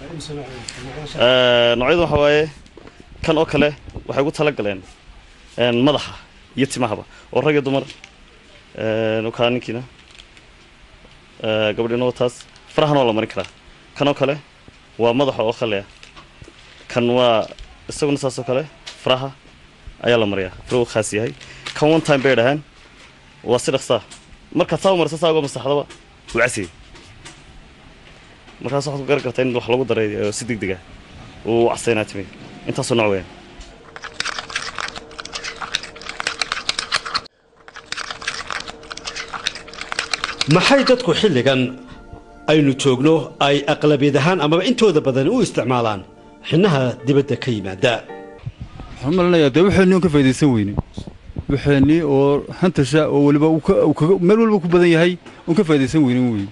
noocyadu waxa waaye kan oo kale waxay ugu tala galeen madaxa iyo timahaba oo rag iyo dumar kaa ninkiina gabadhiina waa taas farahana waa la marin karaa kan oo kale waa madaxa oo khaleya kan waa isaguna saas oo kale faraha ayaa la mariyaa farahu khaas yahay kan one time bay dhahaan waa si dhaqsaa markaad saa u marisa saa uga masaxdaba wuu casiyey markaas waxaad ku garan kartaa in wax lagu daray si deg deg ah uu casaynaa timi intaasoo nooc weeyaan maxay dadku xilligan aynu joogno ay aqlabiyad ahaan amaba intooda badan u isticmaalaan xinnaha dibadda ka yimaada waxaan malinayaa dee waxeenii un ka faa'idaysan weyne waxeenii oo hantasha oo weliba meel walba ku badan yahay un ka faa'idaysan weynin weyne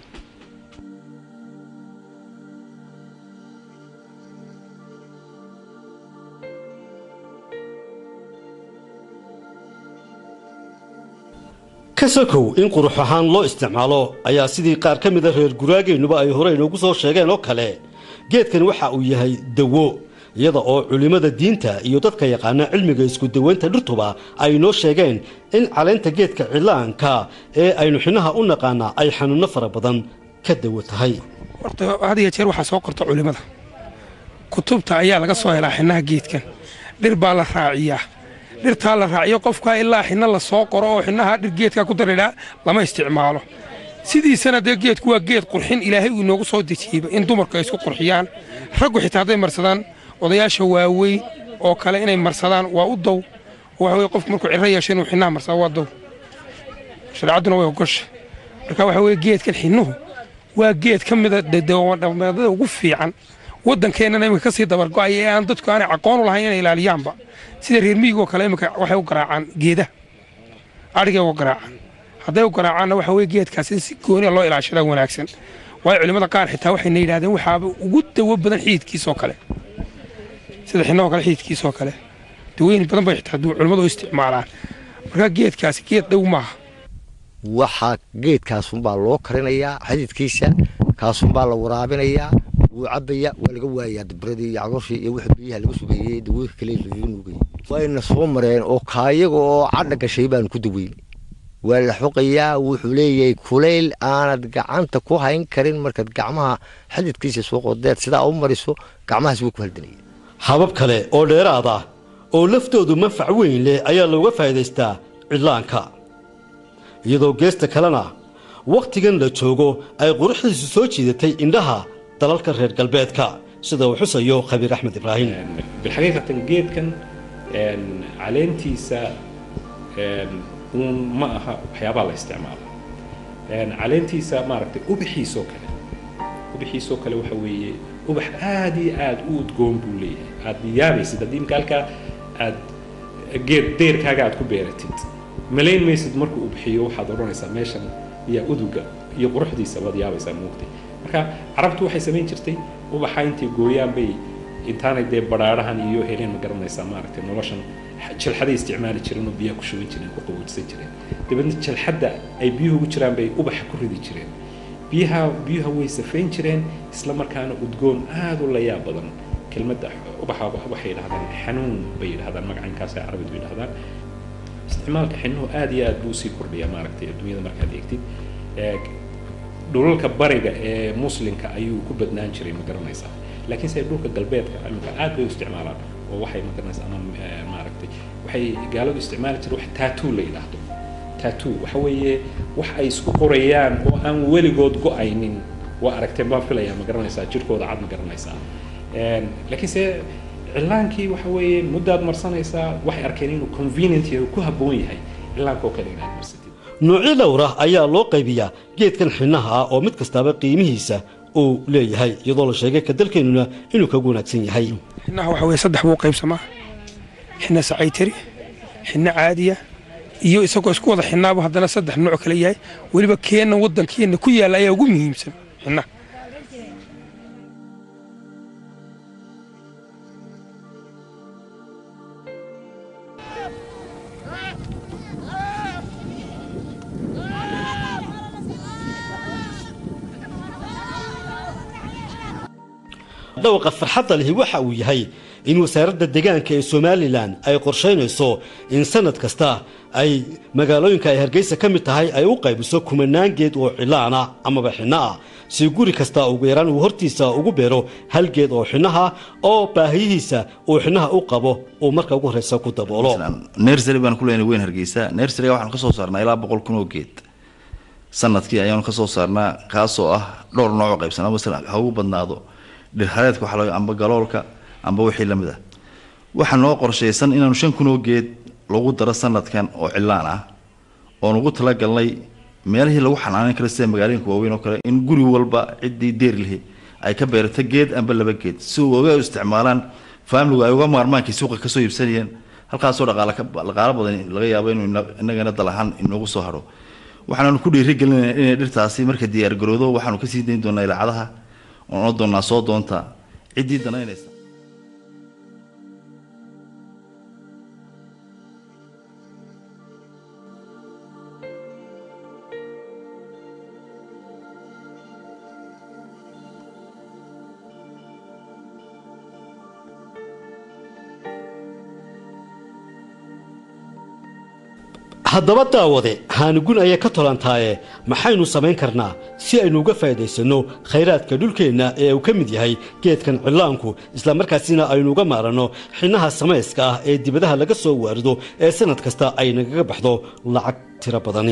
ka sokow in qurux ahaan loo isticmaalo ayaa sidii qaar ka mida reer guraageennuba ay hore inoogu soo sheegeen oo kale geedkan waxa uu yahay dawo iyada oo culimmada diinta iyo dadka yaqaana cilmiga isku dawaynta dhirtuba ay noo sheegeen in caleynta geedka cillaanka ee aynu xinnaha u naqaanaa ay xanuunno fara badan ka dawo tahay horta had iyo jeer waxaa soo qorta culimmada kutubta ayaa laga soo helaa xinnaha geedkan dhir baa la raaciyaa dhirtaa la raaciyo qofkaa ilaa xinna la soo qoro oo xinnaha dhir geedkaa ku daridhaa lama isticmaalo sidiisana dee geedku waa geed qurxin ilaahay uu inoogu soo dejiyeyba in dumarku ay isku qurxiyaan raggu xitaa hadday marsadaan odayaasha waaweyn oo kale inay marsadaan waa u dow waxa weye qofku markuu cirro yeesho inuu xinnaha marsado waa dow shareecadduna way ogosha marka waxa weye geedkan xinnuhu waa geed ka mida dhaqmeedada ugu fiican waddankeennana iminka ka sii dabargo'aya ee aan dadku aanay aqoon u lahayn inay ilaaliyaanba sida reer miyigoo kale iminka waxay u garaacaan geedaha adhigay uga garaacaan hadday u garaacaanna waxa weye geedkaas in si gooniya loo ilaashadaa wanaagsan waayo culimmada qaar xitaa waxayna yidhahdeen waxaaba ugu dawo badan xididkiisoo kale sida xinahoo kale xididkiisoo kale dawooyin badan bay xitaa culimmadu u isticmaalaan marka geedkaasi geed dhow maaha waxaa geedkaasunbaa loo karinayaa xididkiisa kaasunbaa la waraabinayaa wuu cabaya waa laga waayaa dabradii iyo cagooshii iyo wixii biyaha laga sugeeyey dawooyinka kale lagaga nuugayay wayna soo mareen oo kaayaga oo cadha gashay baanu ku daweyn waa la xoqayaa wuxuu leeyahay kulayl aanad gacanta ku hayn karin markaad gacmaha xididkiisa soo qodeed sidaa u mariso gacmahaas way ku haldanaya habab kale oo dheeraad ah oo laftoodu manfac weyn leh ayaa looga faa'iidaystaa cidlaanka iyadoo geesta kalena wakhtigan la joogo ay quruxdiisu soo jiidatay indhaha dalalka reer galbeedka sida uu xusayo khabiir axmed ibraahim bilxaqiiqatan geedkan caleentiisa uun ma aha waxyaabaa la isticmaalo caleentiisa maaragtay ubaxiisoo kale ubaxiisoo kale waxa weeye ubax aad iyo aad u udgoon buu leeyahay aad yaabaysid haddii imka halkaa aad geed deerkaaga aad ku beeratid malayn maysid markuu ubixiyo waxaad odhanaysaa meeshan iyo uduga iyo quruxdiisa waad yaabaysaa muugtay marka carabtu waxay samayn jirtay ubaxa intay gooyaan bay intaanay dee badhaadhahan iyo heleen ma garanaysaa maaragtay noloshan jalxaday isticmaali jireen oo biyaha ku shuban jireen ku qaboojsan jireen dabeedna jalxadda ay biyuhu ugu jiraan bay ubaxa ku ridi jireen biyaha biyuha way safayn jireen isla markaana udgoon aad u layaab badan kelmadda ubaxa waxay yidhahdaan xanuun bay yidhahdaan magacankaasay carabidu yidhahdaan isticmaalka xinnuhu aad iyo aad buu usii kordhiyaa maaragtay adduunyada markaad eegtid dhulalka bariga ee muslimka ayuu ku badnaan jiray ma garanaysaa laakiin se dhulka galbeedka iminka aad bay u isticmaalaan oo waxay ma garanaysaa ama maaragtay waxay gaaladu isticmaali jireen wax tattoo la yidhaahdo tattoo waxa weeye wax ay isku qorayaan oo aan weligood go-aynin waa aragteen baan filayaa ma garanaysaa jirkooda cad ma garanaysaa laakiin se cilaankii waxa weeye muddaad marsanaysaa waxay arkeen inuu convenient yahay ku habboon yahay cilaanka oo kale inaad marsatid noocyo dhowra ayaa loo qaybiyaa geedkan xinnaha ah oo mid kastaaba qiimihiisa uu leeyahay iyadoo la sheegay ka dalkeennuna inuu kagu wanaagsan yahay xinnaha waxa weye saddex buu qaybsamaa xinna sacaytari xinna caadiya iyo isagoo isku wada xinnaaba haddana saddex nooc kale yahay weliba keenna waddankeenna ku yaalla ayaa ugu muhiimsan xinnaha dhawaqa farxadda lihi waxa uu yahay in wasaaradda deegaanka ee somalilan ay qorshaynayso in sanad kasta ay magaalooyinka ay hargeysa ka mid tahay ay u qaybiso kumanaan geed oo cilaana amaba xinno ah si guri kasta ugu yaraan uu hortiisa ugu beero hal geed oo xinnaha oo baahiyihiisa uu xinnaha u qabo uu marka ugu horreysa ku daboolo nersary baan ku leenahay weyn hargeysa nersaryga waxaanu ka soo saarnaa ilaa boqol kun oo geed sanadkii ayaanu ka soo saarnaa kaasoo ah dhowr nooc oo qaybsanaa masalan ha ugu badnaado dhirhareedka waxa laga amba galoolka amba wixii la mid ah waxaa noo qorshaysan inaanu shan kun oo geed lagu daro sanadkan oo cilaan ah oon ugu talagalnay meelihii lagu xanaaneyn karo sida magaalooyinka waaweyn oo kale in guri walba ciddii deeri lihi ay ka beerato geed amba laba geed si uga isticmaalaan faamiligu ay uga maarmaankii suuqa kasoo iibsanayeen halkaasoo dhaqaale dhaqaalo badan laga yaabo inuu inagana dal ahaan inoogu soo haro waxaanu ku dhiirigelinaya inay dhirtaasi marka diyaargaroodo waxaanu kasii dayn doonaa ilaacadaha oon oon doonaa soo doonta ciddii danaynaysa haddaba daawade haanigun ayay ka tolantaaye maxaynu samayn karnaa si aynu uga faa'iidaysanno khayraadka dhulkeenna ee uu ka mid yahay geedkan cillaanku islamarkaasina aynu uga maaranno xinnaha samayska ah ee dibadaha laga soo waarido ee sanad kasta ay nagaga baxdo lacag tiro badani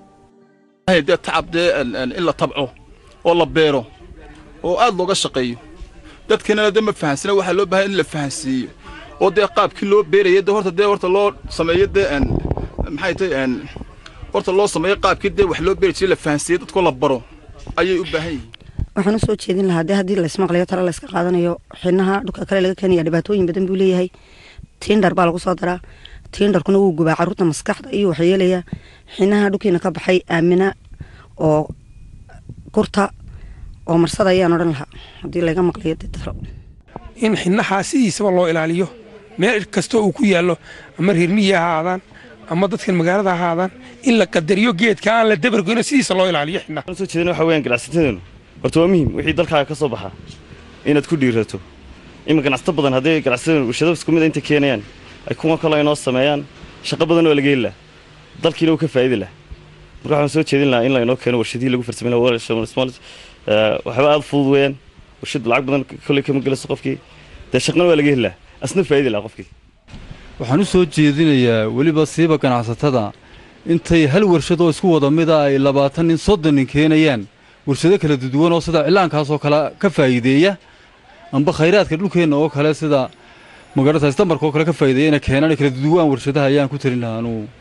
dee tacab dee in la tabco oo la beero oo aad looga shaqeeyo dadkeenana dee ma fahansana waxaa loo bahay in la fahansiiyo oo dee qaabkii loo beeraya dee horta dee horta loo sameeyo dee maxay tahay horta loo sameeyo qaabkii dee wax loo beeri jiray la fahansiiyo dadkoo la baro ayay u baahan yihiin waxaan usoo jeedin lahaa dee haddii laysmaqlayo talo layska qaadanayo xinaha dhulka kale laga keenaya dhibaatooyin badan buu leeyahay tiindhar baa lagu soo daraa tiindharkuna wuu gubaa carruurta maskaxda iyo waxyeelayaa xinaha dhulkiina ka baxay aamina oo gurta oo marsada ayaan odhan lahaa haddii laga maqlayo dee talo in xinahaa sidiisaba loo ilaaliyo meel kastoo uu ku yaallo ama reermiyi ha ahaadaan ama dadkan magaalada ha ahaadaan in la qadariyo geedka aan la dabargoyno sidiisa loo ilaaliyo xinaha soo jeedina waxa weeyaan ganacsatadeenu horta waa muhiim wixii dalkaaga ka soo baxa inaad ku dhiirato ima ganacsato badan haddii ganacsatada warshado isku mid inta keenayaan ay kuwa kale inoo sameeyaan shaqo badan oo laga heli laha dalkiina uu ka faa'idi laha marka waxaan soo jeedin lahaa in la inoo keeno warshadihii lagu farsameyn lahaa waxba aada fudud weeyaan warshad lacag badan kolley kama gelayso qofkii dee shaqana waa laga heli laha asna faa'idi laha qofkii waxaan u soo jeedinayaa weliba siiba ganacsatada intay hal warshad oo isku wada mida ay labaatan nin soddon nin keenayaan warshado kala duwan oo sida cilaankaasoo kale ka faa'iideeya amba khayraadka dhulkeenna oo kale sida magarata istamarka oo kale ka faa'iideeya inay keenaan kala duwan warshadaha ayaan ku talin lahaa anugu